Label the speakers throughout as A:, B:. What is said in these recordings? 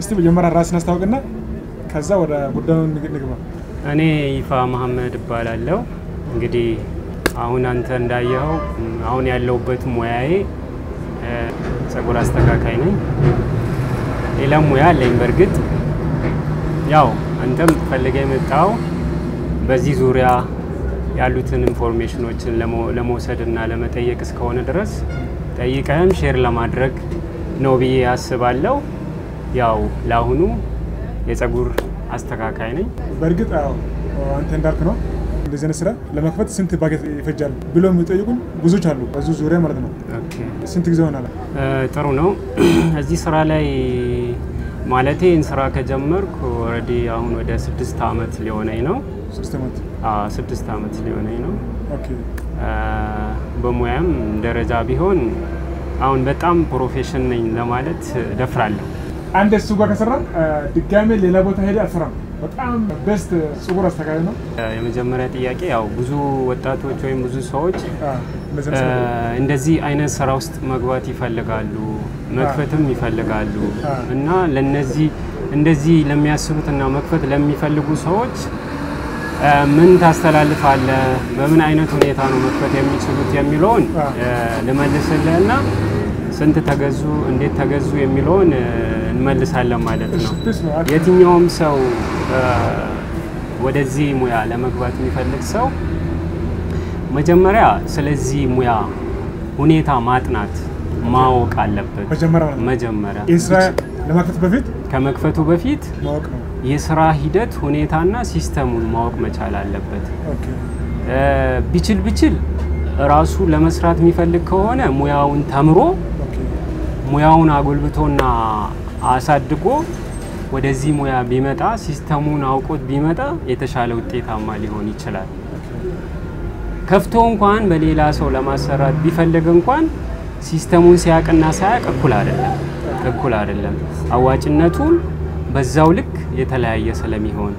A: እስቲ መጀመሪያ ራስን አስታውቅና ከዛ ወደ ጉዳዩ ንግባ።
B: እኔ ይፋ መሀመድ እባላለሁ። እንግዲህ አሁን አንተ እንዳየኸው አሁን ያለሁበት ሙያዬ ጸጉር አስተካካይ ነኝ። ሌላም ሙያ አለኝ። በእርግጥ ያው አንተም ፈልገ የመጣው በዚህ ዙሪያ ያሉትን ኢንፎርሜሽኖችን ለመውሰድ እና ለመጠየቅ እስከሆነ ድረስ ጠይቀህም ሼር ለማድረግ ነው ብዬ አስባለሁ። ያው ለአሁኑ የጸጉር አስተካካይ ነኝ።
A: በእርግጥ አዎ አንተ እንዳልክ ነው። እንደዚህ አይነት ስራ ለመክፈት ስንት ባጀት ይፈጃል ብሎ የሚጠይቁን ብዙዎች አሉ፣ በዙ ዙሪያ ማለት ነው።
B: ኦኬ፣
A: ስንት ጊዜ ሆናል?
B: ጥሩ ነው። እዚህ ስራ ላይ ማለቴ ይህን ስራ ከጀመርኩ ኦልሬዲ አሁን ወደ ስድስት አመት ሊሆነኝ ነው።
A: ሶስት ዓመት።
B: አዎ፣ ስድስት አመት ሊሆነኝ ነው።
A: ኦኬ
B: በሙያም ደረጃ ቢሆን አሁን በጣም ፕሮፌሽን ነኝ ለማለት ደፍራለሁ።
A: አንድ እሱ ጋር ከሰራ ድጋሜ ሌላ ቦታ ሄደ አልሰራም። በጣም ቤስት ጸጉር አስተካካይ ነው።
B: የመጀመሪያ ጥያቄ ያው ብዙ ወጣቶች ወይም ብዙ ሰዎች
A: አዎ፣ እንደዚህ አይነት ስራ
B: እንደዚህ አይነት ስራ ውስጥ መግባት ይፈልጋሉ፣ መክፈትም ይፈልጋሉ
A: አ።
B: እና ለነዚህ እንደዚህ ለሚያስቡትና መክፈት ለሚፈልጉ ሰዎች አ፣ ምን ታስተላልፋለህ? በምን አይነት ሁኔታ ነው መክፈት የሚችሉት የሚለውን
A: አ።
B: አ፣ ልመልስልህና ስንት ተገዙ፣ እንዴት ተገዙ የሚለውን አ፣ እንመልሳለን ማለት
A: እሺ፣
B: ነው።
A: ፕሊስ ነው። አሪፍ።
B: የትኛውም ሰው አ፣ ወደዚህ ሙያ ለመግባት የሚፈልግ ሰው መጀመሪያ ስለዚህ ሙያ ሁኔታ ማጥናት ማወቅ አለበት።
A: መጀመሪያ ማለት ነው።
B: መጀመሪያ
A: ይህ ስራ ለማክፈት በፊት
B: ከመክፈቱ በፊት
A: ማወቅ ነው።
B: የስራ ሂደት ሁኔታና ሲስተሙን ማወቅ መቻል አለበት።
A: ኦኬ
B: እ፣ ቢችል ቢችል ራሱ ለመስራት የሚፈልግ ከሆነ ሙያውን ተምሮ
A: ኦኬ
B: ሙያውን አጎልብቶና አሳድጎ ወደዚህ ሙያ ቢመጣ ሲስተሙን አውቆት ቢመጣ የተሻለ ውጤታማ ሊሆን ይችላል። ከፍቶ እንኳን በሌላ ሰው ለማሰራት ቢፈልግ እንኳን ሲስተሙን ሲያቅና ሳያቅ እኩል አይደለም እኩል አይደለም። አዋጭነቱን በዛው ልክ የተለያየ ስለሚሆን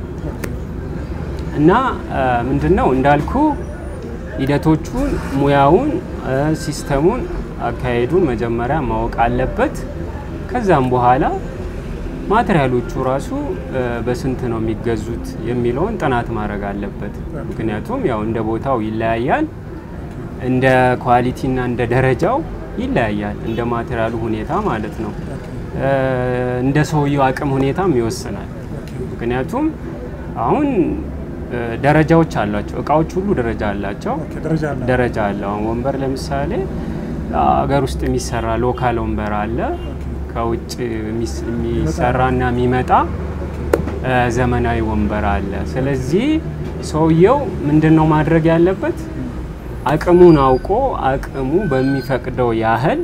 B: እና ምንድን ነው እንዳልኩ ሂደቶቹን፣ ሙያውን፣ እ፣ ሲስተሙን፣ አካሄዱን መጀመሪያ ማወቅ አለበት። ከዛም በኋላ ማቴሪያሎቹ ራሱ እ፣ በስንት ነው የሚገዙት የሚለውን ጥናት ማድረግ አለበት። ምክንያቱም ያው እንደ ቦታው ይለያያል፣ እንደ ኳሊቲና እንደ ደረጃው ይለያያል፣ እንደ ማቴሪያሉ ሁኔታ ማለት ነው። እ፣ እንደ ሰውየው አቅም ሁኔታም ይወስናል። ምክንያቱም አሁን እ፣ ደረጃዎች አሏቸው። እቃዎች ሁሉ ደረጃ አላቸው።
A: ኦኬ ደረጃ አለ።
B: ደረጃ አለው። አሁን ወንበር ለምሳሌ ሀገር ውስጥ የሚሰራ ሎካል ወንበር አለ። ከውጭ የሚስ- የሚሰራና የሚመጣ እ፣ ዘመናዊ ወንበር አለ። ስለዚህ ሰውየው ምንድን ነው ማድረግ ያለበት? አቅሙን አውቆ አቅሙ በሚፈቅደው ያህል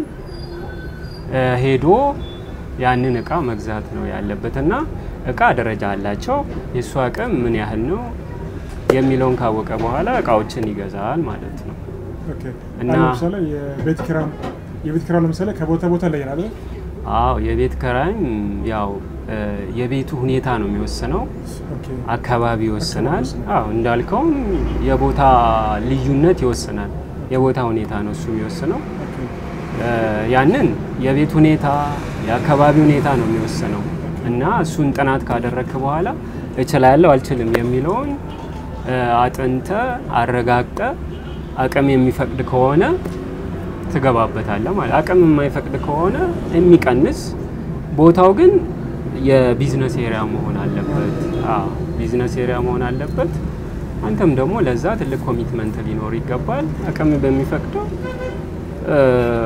B: እ፣ ሄዶ ያንን እቃ መግዛት ነው ያለበት እና እቃ ደረጃ አላቸው። የእሱ አቅም ምን ያህል ነው የሚለውን ካወቀ በኋላ እቃዎችን ይገዛል ማለት ነው።
A: ኦኬ
B: እና-
A: አሁን ለምሳሌ የቤት ኪራይ የቤት ኪራይ ለምሳሌ ከቦታ ቦታ ይለያል አይደል?
B: አዎ የቤት ኪራይም ያው እ፣ የቤቱ ሁኔታ ነው የሚወስነው።
A: ኦኬ
B: አካባቢ ይወስናል።
A: ይወስናል።
B: አዎ እንዳልከውም የቦታ ልዩነት ይወስናል። የቦታ ሁኔታ ነው እሱ የሚወስነው።
A: ኦኬ
B: እ፣ ያንን የቤት ሁኔታ የአካባቢ ሁኔታ ነው የሚወስነው እና እሱን ጥናት ካደረግክ በኋላ እችላለሁ አልችልም የሚለውን እ፣ አጥንተ አረጋግጠ አቅም የሚፈቅድ ከሆነ ትገባበታለህ ማለት አቅም የማይፈቅድ ከሆነ የሚቀንስ ቦታው ግን የቢዝነስ ኤሪያ መሆን አለበት። አዎ ቢዝነስ ኤሪያ መሆን አለበት። አንተም ደግሞ ለዛ ትልቅ ኮሚትመንት ሊኖር ይገባል። አቅም በሚፈቅደው እ፣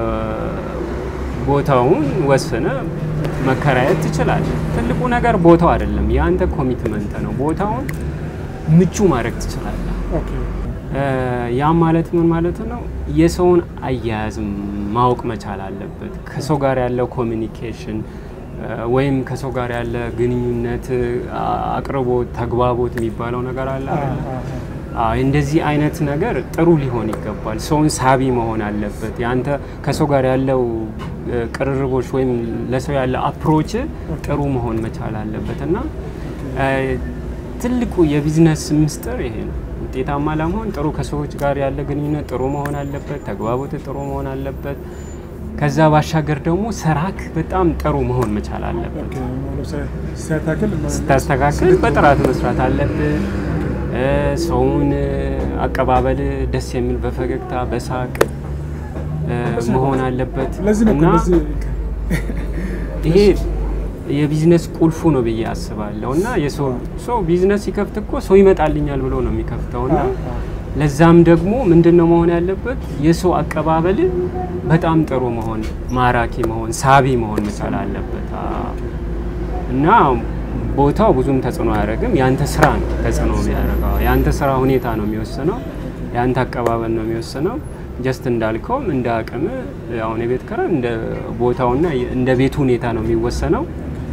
B: ቦታውን ወስነ መከራየት ትችላለህ። ትልቁ ነገር ቦታው አይደለም፣ የአንተ ኮሚትመንት ነው። ቦታውን ምቹ ማድረግ ትችላለህ።
A: ኦኬ
B: እ፣ ያም ማለት ምን ማለት ነው? የሰውን አያያዝ ማወቅ መቻል አለበት። ከሰው ጋር ያለው ኮሚኒኬሽን ወይም ከሰው ጋር ያለ ግንኙነት አ- አቅርቦት፣ ተግባቦት የሚባለው ነገር አለ አይደለ? አዎ፣ እንደዚህ አይነት ነገር ጥሩ ሊሆን ይገባል። ሰውን ሳቢ መሆን አለበት። ያንተ ከሰው ጋር ያለው እ፣ ቅርርቦች ወይም ለሰው ያለ አፕሮች ጥሩ መሆን መቻል አለበት እና እ፣ ትልቁ የቢዝነስ ምስጢር ይሄ ነው። ውጤታማ ለመሆን ጥሩ ከሰዎች ጋር ያለ ግንኙነት ጥሩ መሆን አለበት። ተግባቦት ጥሩ መሆን አለበት። ከዛ ባሻገር ደግሞ ስራክ በጣም ጥሩ መሆን መቻል አለበት።
A: ኦኬ፣ ለምሳሌ ሲያታክል
B: ስታስተካክል በጥራት መስራት አለብህ። እ፣ ሰውን እ፣ አቀባበል ደስ የሚል በፈገግታ በሳቅ እ፣ መሆን አለበት
A: ለዚህ ነው እኮ
B: እና
A: ለዚህ
B: ይሄ የቢዝነስ ቁልፉ ነው ብዬ አስባለሁ። እና የሰው ሰው ቢዝነስ ሲከፍት እኮ ሰው ይመጣልኛል ብሎ ነው የሚከፍተው እና
A: አዎ፣ አዎ።
B: ለዛም ደግሞ ምንድን ነው መሆን ያለበት የሰው አቀባበል በጣም ጥሩ መሆን፣ ማራኪ መሆን፣ ሳቢ መሆን መቻል አለበት አዎ። እና ቦታው ብዙም ተጽዕኖ አያደርግም። ያንተ ስራ ነው ተጽዕኖ የሚያደርገው። ያንተ ስራ ሁኔታ ነው የሚወስነው። ያንተ አቀባበል ነው የሚወስነው። ጀስት እንዳልከውም እንደ አቅም አሁን የቤት ኪራይ እንደ ቦታውና እንደ ቤቱ ሁኔታ ነው የሚወሰነው።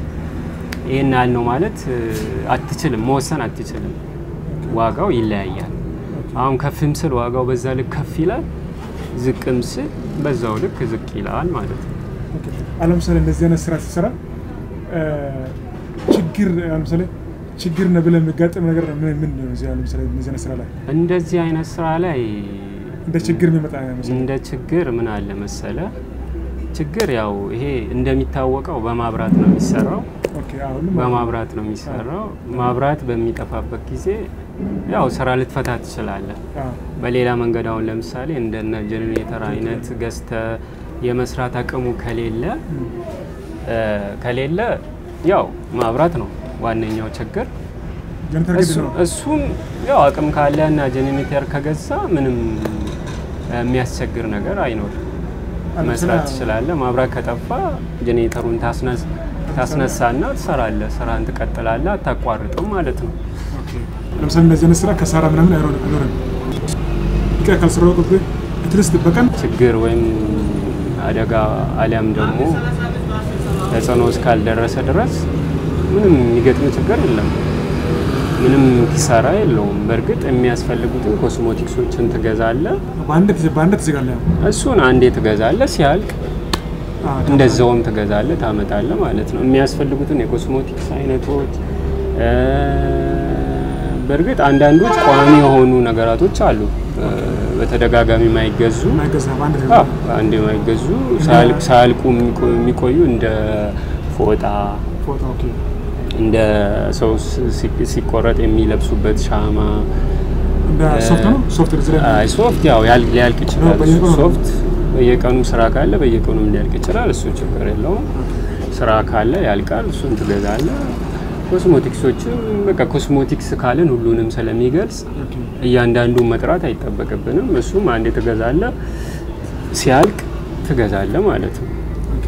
B: ይህን ያህል ነው ማለት እ፣ አትችልም፣ መወሰን አትችልም። ዋጋው ይለያያል። አሁን ከፍም ስል ዋጋው በዛ ልክ ከፍ ይላል፣ ዝቅም ስል በዛው ልክ ዝቅ ይላል ማለት ነው።
A: ኦኬ። አሁን ለምሳሌ እንደዚህ አይነት ስራ ሲሰራ እ፣ ችግር አሁን ለምሳሌ ችግር ነው ብለህ የሚጋጥም ነገር ምን ምን ነው? እዚህ አሁን ለምሳሌ እንደዚህ አይነት ስራ ላይ
B: እንደዚህ አይነት ስራ ላይ
A: እንደ ችግር የሚመጣ መሰለኝ።
B: እንደ ችግር ምን አለ መሰለ፣ ችግር ያው ይሄ እንደሚታወቀው በማብራት ነው የሚሰራው።
A: ኦኬ፣ አሁን
B: በማብራት ነው የሚሰራው። ማብራት በሚጠፋበት ጊዜ ያው ስራ ልትፈታ ትችላለህ።
A: አዎ፣
B: በሌላ መንገድ አሁን ለምሳሌ እንደነ ጄኔሬተር አይነት ገዝተ የመስራት አቅሙ ከሌለ እ፣ ከሌለ ያው ማብራት ነው ዋነኛው ችግር።
A: ጀነሬተር ግድ
B: እሱ-
A: ነው።
B: እሱም ያው አቅም ካለ እና ጄኔሬተር ከገዛ ምንም የሚያስቸግር ነገር አይኖርም።
A: አዎ፣
B: መስራት
A: ስራ-
B: ትችላለህ። ማብራት ከጠፋ ጄኔሬተሩን ታስነስ ታስነሳና ትሰራለህ። ስራን ትቀጥላለህ፣ አታቋርጥም ማለት ነው።
A: ኦኬ። ለምሳሌ እንደዚህ አይነት ስራ ከሳራ ምናምን አይኖርም አይኖርም። ይቀር ካልሰራው ቁጥ አትሊስት በቀን
B: ችግር ወይም አደጋ አሊያም ደግሞ ተጽዕኖ እስካልደረሰ ድረስ ምንም የሚገጥም ችግር የለም። ምንም ኪሳራ የለውም። በእርግጥ የሚያስፈልጉትን ኮስሞቲክሶችን ትገዛለህ።
A: በአንድ ጊዜ በአንድ ትዘጋለህ። ያው
B: እሱን አንዴ ትገዛለህ፣ ሲያልቅ
A: አዎ፣
B: እንደዛውም ትገዛለህ፣ ታመጣለህ ማለት ነው። የሚያስፈልጉትን የኮስሞቲክስ አይነቶች እ፣ በእርግጥ አንዳንዶች ቋሚ የሆኑ ነገራቶች አሉ እ፣ በተደጋጋሚ የማይገዙ
A: የማይገዛ በአንድ
B: አዎ፣
A: ትገዛለህ።
B: አንድ የማይገዙ ሳያልቅ- ሳያልቁ የሚቆ- የሚቆዩ እንደ ፎጣ
A: ፎቶ ኦኬ።
B: እንደ ሰው ሲ- ሲ- ሲቆረጥ የሚለብሱበት ሻማ
A: እንደ ሶፍት ነው ሶፍት እዚህ ላይ
B: አይ ሶፍት ያው ያል- ሊያልቅ ይችላል።
A: ነው፣ በየቀኑ ነው።
B: ሶፍት በየቀኑ ስራ ካለ በየቀኑም ሊያልቅ ይችላል። እሱ ችግር የለውም። ስራ ካለ ያልቃል። እሱን ትገዛለህ። ኮስሞቲክሶችም በቃ ኮስሞቲክስ ካልን ሁሉንም ስለሚገልጽ
A: ኦኬ።
B: እያንዳንዱን መጥራት አይጠበቅብንም። እሱም አንዴ ትገዛለህ፣ ሲያልቅ ትገዛለህ ማለት ነው።
A: ኦኬ።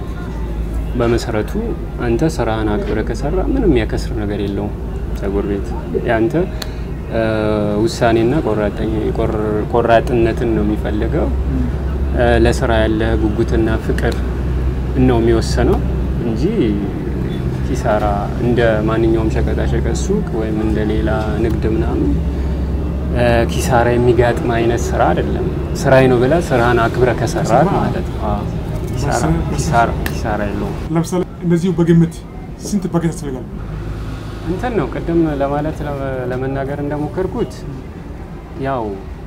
B: በመሰረቱ አንተ ስራህን አክብረ ከሰራ ምንም ያከስር ነገር የለውም። ጸጉር ቤት ያንተ እ፣ ውሳኔና ቆራጠኝ- ቆር- ቆራጥነትን ነው የሚፈልገው። እ፣ ለስራ ያለ ጉጉትና ፍቅር ነው የሚወሰነው እንጂ ኪሳራ እንደ ማንኛውም ሸቀጣሸቀጥ ሱቅ ወይም እንደ ሌላ ንግድ ምናምን እ፣ ኪሳራ የሚጋጥም አይነት ስራ አይደለም። ስራዬ ነው ብለህ ስራህን አክብረ ከሰራ ማለት ነው። አዎ፣ ኪሳራ- ኪሳራ ኪሳራ የለውም።
A: ለምሳሌ እንደዚሁ በግምት ስንት ፓኬት ያስፈልጋል?
B: እንትን ነው ቅድም ለማለት ለመ- ለመናገር እንደሞከርኩት ያው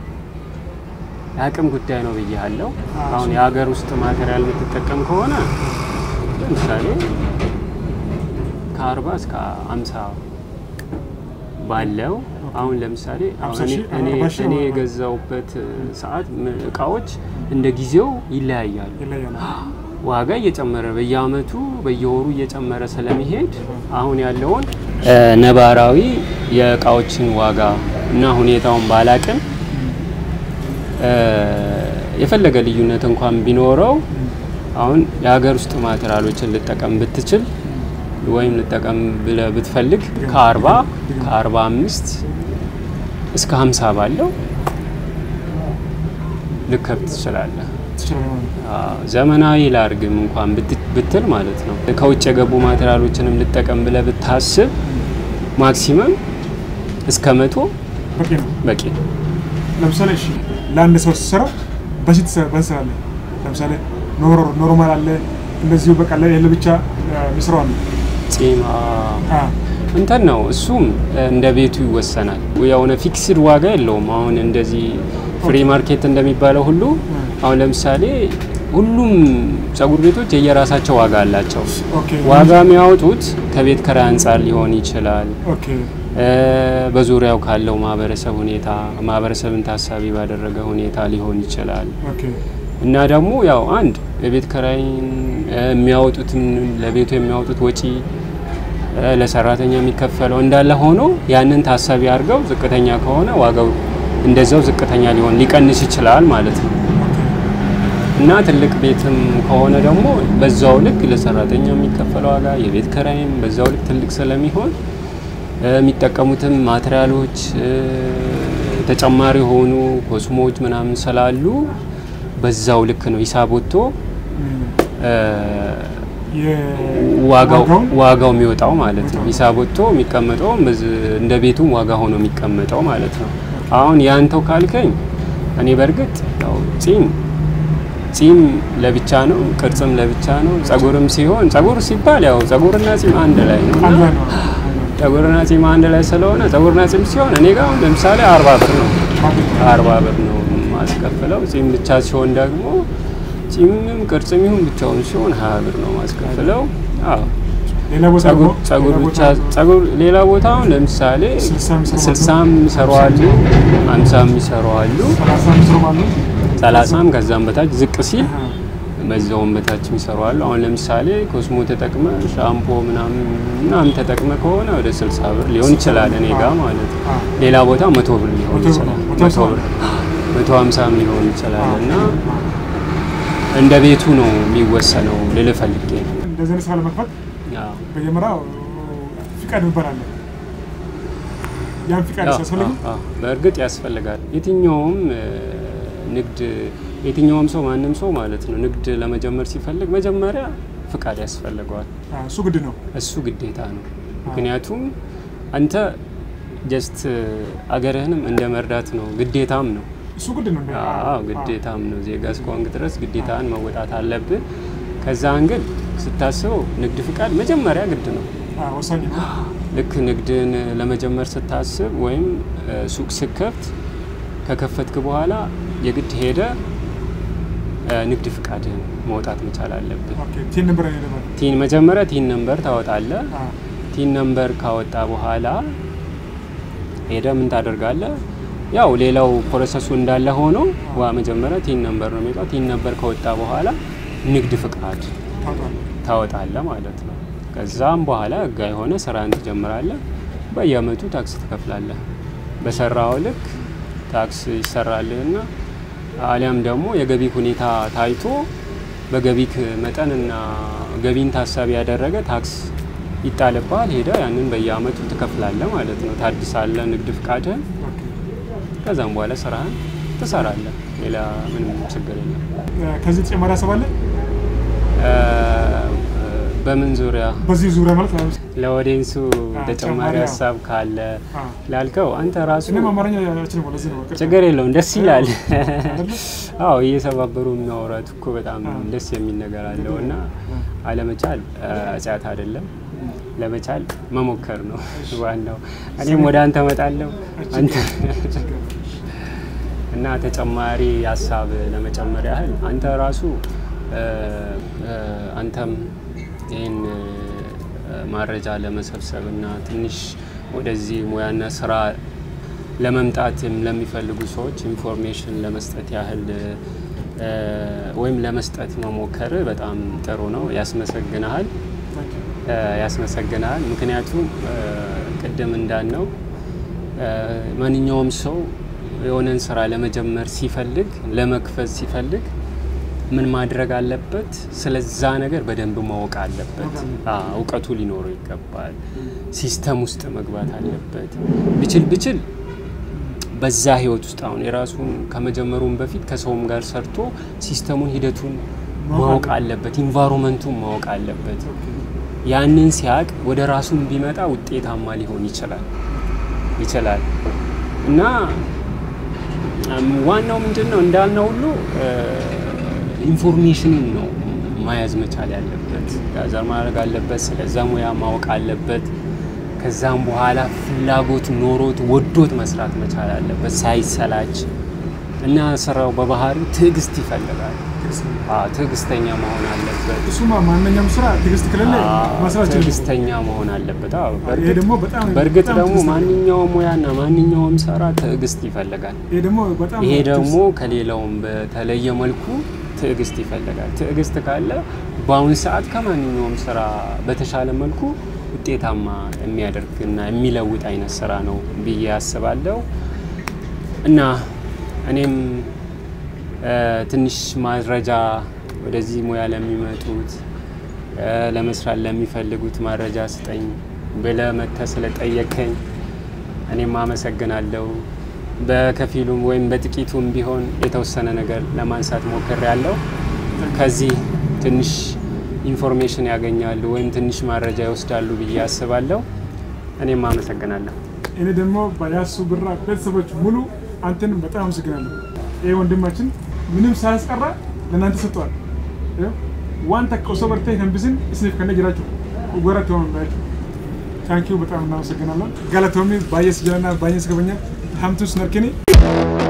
B: የአቅም ጉዳይ ነው ብያለሁ።
A: አዎ፣
B: አሁን
A: እሱ-
B: የሀገር ውስጥ ማቴሪያል የምትጠቀም ከሆነ ለምሳሌ ከአርባ እስከ አምሳ ባለው አሁን ለምሳሌ አሁን
A: አምሳ ሺህ፣
B: እኔ
A: አርባ ሺህ
B: እኔ
A: ነው።
B: የገዛውበት ሰዓት ም- እቃዎች እንደ ጊዜው ይለያያሉ።
A: ይለያል።
B: ዋጋ እየጨመረ በየአመቱ በየወሩ እየጨመረ ስለሚሄድ አሁን ያለውን ነባራዊ የእቃዎችን ዋጋ እና ሁኔታውን ባላቅም የፈለገ ልዩነት እንኳን ቢኖረው አሁን የሀገር ውስጥ ማቴሪያሎችን ልጠቀም ብትችል ወይም ልጠቀም ብለህ ብትፈልግ ከአርባ ከአርባ አምስት እስከ ሀምሳ ባለው ልከብ ትችላለህ። አዎ፣ ዘመናዊ ላርግም እንኳን ብት- ብትል ማለት ነው። ከውጭ የገቡ ማቴሪያሎችንም ልጠቀም ብለህ ብታስብ ማክሲመም እስከ መቶ
A: በቂ ነው።
B: በቂ ነው።
A: ለምሳሌ እሺ ለአንድ ሰው ስትሰራ በሺት በንስራለ ለምሳሌ ኖሮ- ኖርማል አለ እንደዚሁ በቃ ለየለ ብቻ ሚስራው አለ
B: ጺም አዎ። እንትን ነው እሱም እንደ ቤቱ ይወሰናል። የሆነ ፊክስድ ዋጋ የለውም። አሁን እንደዚህ ፍሪ ማርኬት እንደሚባለው ሁሉ አሁን ለምሳሌ ሁሉም ፀጉር ቤቶች የየራሳቸው ዋጋ አላቸው።
A: ኦኬ
B: ዋጋ የሚያወጡት ከቤት ኪራይ አንጻር ሊሆን ይችላል።
A: ኦኬ
B: እ፣ በዙሪያው ካለው ማህበረሰብ ሁኔታ ማህበረሰብን ታሳቢ ባደረገ ሁኔታ ሊሆን ይችላል
A: ኦኬ
B: እና ደግሞ ያው አንድ የቤት ኪራይን እ፣ የሚያወጡትን ለቤቱ የሚያወጡት ወጪ እ፣ ለሰራተኛ የሚከፈለው እንዳለ ሆኖ ያንን ታሳቢ አድርገው ዝቅተኛ ከሆነ ዋጋው እንደዛው ዝቅተኛ ሊሆን ሊቀንስ ይችላል ማለት ነው። እና ትልቅ ቤትም ከሆነ ደግሞ በዛው ልክ ለሰራተኛ የሚከፈለው ዋጋ የቤት ኪራይም በዛው ልክ ትልቅ ስለሚሆን እ፣ የሚጠቀሙትም ማቴሪያሎች እ፣ ተጨማሪ የሆኑ ኮስሞች ምናምን ስላሉ በዛው ልክ ነው ሂሳብ ወጥቶ
A: እም፣
B: እ፣
A: የ-
B: ዋጋው
A: ዋጋውን?
B: ዋጋው የሚወጣው ማለት ነው። ሂሳብ ወጥቶ የሚቀመጠው እንደ ቤቱም ዋጋ ሆኖ የሚቀመጠው ማለት ነው። አሁን ያንተው ካልከኝ እኔ በእርግጥ ያው ጺም ጺም ለብቻ ነው፣ ቅርጽም ለብቻ ነው። ጸጉርም ሲሆን ጸጉር ሲባል ያው ጸጉርና ጺም አንድ ላይ ነው እና
A: አንድ ላይ ነው።
B: ጸጉርና ጺም አንድ ላይ ስለሆነ ጸጉርና ጺም ሲሆን እኔ ጋር አሁን ለምሳሌ አርባ ብር ነው አርባ ብር ነው ማስከፍለው። ጺም ብቻ ሲሆን ደግሞ ጺምም ቅርጽም ይሁን ብቻውን ሲሆን ሀያ ብር ነው ማስከፍለው። አዎ
A: ሌላ ቦታ
B: ጸጉር
A: ደግሞ-
B: ጸጉር
A: ሌላ
B: ብቻ
A: ቦታ
B: ጸጉር ሌላ ቦታ አሁን ለምሳሌ
A: ስልሳም ይሰሩ አሉ።
B: ስልሳም ይሰሩ አሉ፣ አምሳም ይሰሩ አሉ፣
A: ሰላሳ ምስሩም አሉ።
B: ሰላሳም ከዛም በታች ዝቅ ሲል
A: አሃ።
B: በዛውም በታች የሚሰሩ አሉ። አሁን ለምሳሌ ኮስሞ ተጠቅመ ሻምፖ ምናምን ምናምን ተጠቅመ ከሆነ ወደ ስልሳ ብር ሊሆን ይችላል እኔ ጋር ማለት ነው።
A: አ፣
B: ሌላ ቦታ መቶ ብር ሊሆን
A: መቶ ብር
B: ይችላል።
A: ነው። መቶ
B: መቶ
A: ብር
B: ብር መቶ ሀምሳም ሊሆን ይችላል እና
A: አ።
B: እንደ ቤቱ ነው የሚወሰነው ልልህ ፈልጌ ነው።
A: እንደዚህ አይነት ስራ ለመክፈት
B: አዎ።
A: መጀመሪያ ፍቃድ የሚባል አለ። ያን ፍቃድ
B: አዎ፣
A: ሲያስፈልግ
B: አዎ፣ አዎ። በእርግጥ ያስፈልጋል። የትኛውም እ፣ ንግድ የትኛውም ሰው ማንም ሰው ማለት ነው ንግድ ለመጀመር ሲፈልግ መጀመሪያ ፍቃድ ያስፈልገዋል።
A: እሱ ግድ ነው።
B: እሱ ግዴታ ነው። ምክንያቱም አንተ ጀስት አገርህንም እንደ መርዳት ነው፣ ግዴታም ነው።
A: እሱ ግድ ነው። እንደ-
B: አዎ ግዴታም ነው። ዜጋ እስከሆንክ ድረስ ግዴታን መወጣት አለብህ። ከዛ አንግል ስታስበው ንግድ ፍቃድ መጀመሪያ ግድ ነው።
A: አ፣ ወሳኝ ነው።
B: ልክ ንግድን ለመጀመር ስታስብ ወይም እ፣ ሱቅ ስከፍት ከከፈትክ በኋላ የግድ ሄደ እ፣ ንግድ ፍቃድህን መውጣት መቻል አለብህ።
A: ኦኬ ቲን ነበር አይደለም።
B: ቲን መጀመሪያ ቲን ነምበር ታወጣለህ።
A: አ፣
B: ቲን ነምበር ካወጣ በኋላ ሄደ ምን ታደርጋለህ? ያው ሌላው ፕሮሰሱ እንዳለ ሆኖ ዋ መጀመሪያ ቲን ነምበር ነው የሚወጣው። ቲን ነምበር ከወጣ በኋላ ንግድ ፍቃድ
A: ታውቃለህ።
B: ታወጣለህ ማለት ነው። ከዛም በኋላ ህጋዊ የሆነ ስራን ትጀምራለህ። በየአመቱ ታክስ ትከፍላለህ። በሰራው ልክ ታክስ ይሰራልህና አሊያም ደግሞ የገቢ ሁኔታ ታይቶ በገቢክ መጠንና ገቢን ታሳቢ ያደረገ ታክስ ይጣልብሃል። ሄደ ያንን በየአመቱ ትከፍላለህ ማለት ነው። ታድሳለህ ንግድ ፍቃድህን።
A: ኦኬ
B: ከዛም በኋላ ስራህን ትሰራለህ። ሌላ ምንም ችግር የለም።
A: እ፣ ከዚህ ተጨማሪ ሀሳብ አለ
B: እ፣ በምን ዙሪያ
A: በዚህ ዙሪያ ማለት ነው።
B: ለኦዲየንሱ
A: አ፣
B: ተጨማሪ
A: ተጨማሪ
B: ሀሳብ ካለ
A: አ፣
B: ላልከው አንተ ራሱ
A: እኔም አማርኛ አልችልም። ለዚህ ነው ቅርታ።
B: ችግር የለውም ደስ ይላል።
A: አይደለ?
B: አዎ እየሰባበሩ የሚያወራት እኮ በጣም
A: አ።
B: ደስ የሚል ነገር አለው እና አለመቻል አ፣ ኃጢአት አይደለም። ለመቻል መሞከር ነው ዋናው። እኔም ወደ አንተ እመጣለሁ አንተ እና ተጨማሪ ሀሳብ ለመጨመር ያህል አንተ ራሱ እ፣ እ፣ አንተም ይህን እ፣ መረጃ ለመሰብሰብ እና ትንሽ ወደዚህ ሙያና ስራ ለመምጣትም ለሚፈልጉ ሰዎች ኢንፎርሜሽን ለመስጠት ያህል እ፣ ወይም ለመስጠት መሞከር በጣም ጥሩ ነው። ያስመሰግናሃል እ፣ ያስመሰግናል። ምክንያቱም እ፣ ቅድም እንዳልነው እ፣ ማንኛውም ሰው የሆነን ስራ ለመጀመር ሲፈልግ ለመክፈት ሲፈልግ ምን ማድረግ አለበት? ስለዛ ነገር በደንብ ማወቅ አለበት። አዎ፣ እውቀቱ ሊኖረው ይገባል። ሲስተም ውስጥ መግባት አለበት። ብችል ብችል በዛ ህይወት ውስጥ አሁን የራሱን ከመጀመሩም በፊት ከሰውም ጋር ሰርቶ ሲስተሙን ሂደቱን ማወቅ አለበት። ኢንቫይሮመንቱን ማወቅ አለበት። ያንን ሲያቅ ወደ ራሱን ቢመጣ ውጤታማ ሊሆን ይችላል ይችላል እና እም፣ ዋናው ምንድን ነው እንዳልነው ሁሉ ኢንፎርሜሽንን ነው መያዝ መቻል ያለበት። ጋዘር ማድረግ አለበት። ስለዛ ሙያ ማወቅ አለበት። ከዛም በኋላ ፍላጎት ኖሮት ወዶት መስራት መቻል አለበት ሳይሰላች እና ስራው በባህሪው ትዕግስት ይፈልጋል። አዎ፣ ትዕግስተኛ መሆን አለበት።
A: እሱማ ማንኛውም ስራ ትዕግስት ከሌለ
B: አዎ፣
A: መስራት ይችላል።
B: ትዕግስተኛ መሆን አለበት። አዎ፣
A: ይሄ
B: በእርግጥ
A: ደግሞ በጣም
B: በእርግጥ
A: በጣም
B: ደግሞ
A: ትዕግስት ነው።
B: ማንኛውም ሙያና ማንኛውም ስራ ትዕግስት ይፈልጋል።
A: ይሄ ደግሞ በጣም
B: ይሄ
A: ትዕግስት-
B: ደግሞ ከሌላውም በተለየ መልኩ ትዕግስት ይፈልጋል። ትዕግስት ካለ በአሁን ሰዓት ከማንኛውም ስራ በተሻለ መልኩ ውጤታማ የሚያደርግና የሚለውጥ አይነት ስራ ነው ብዬ አስባለሁ እና እኔም እ፣ ትንሽ ማስረጃ ወደዚህ ሙያ ለሚመጡት እ፣ ለመስራት ለሚፈልጉት ማረጃ ስጠኝ ብለህ መጥተህ ስለጠየከኝ እኔም አመሰግናለሁ። በከፊሉም ወይም በጥቂቱም ቢሆን የተወሰነ ነገር ለማንሳት ሞክሬያለሁ። ከዚህ ትንሽ ኢንፎርሜሽን ያገኛሉ ወይም ትንሽ ማረጃ ይወስዳሉ ብዬ አስባለሁ። እኔም አመሰግናለሁ።
A: እኔ ደግሞ በያሱ ብራ ቤተሰቦች ሙሉ አንተን በጣም አመሰግናለሁ። ይህ ወንድማችን ምንም ሳያስቀራ ለእናንተ ሰጥተዋል። ዋን ተቀውሶ በርተ ተንብስን እስኒፍ ከነ ጅራችሁ ጎረት ሆን ባያችሁ ታንኪዩ በጣም እናመሰግናለን። ጋለቶሚ ባየስ ጀለና ባየስ ገበኛ ሀምቱስ ነርክኒ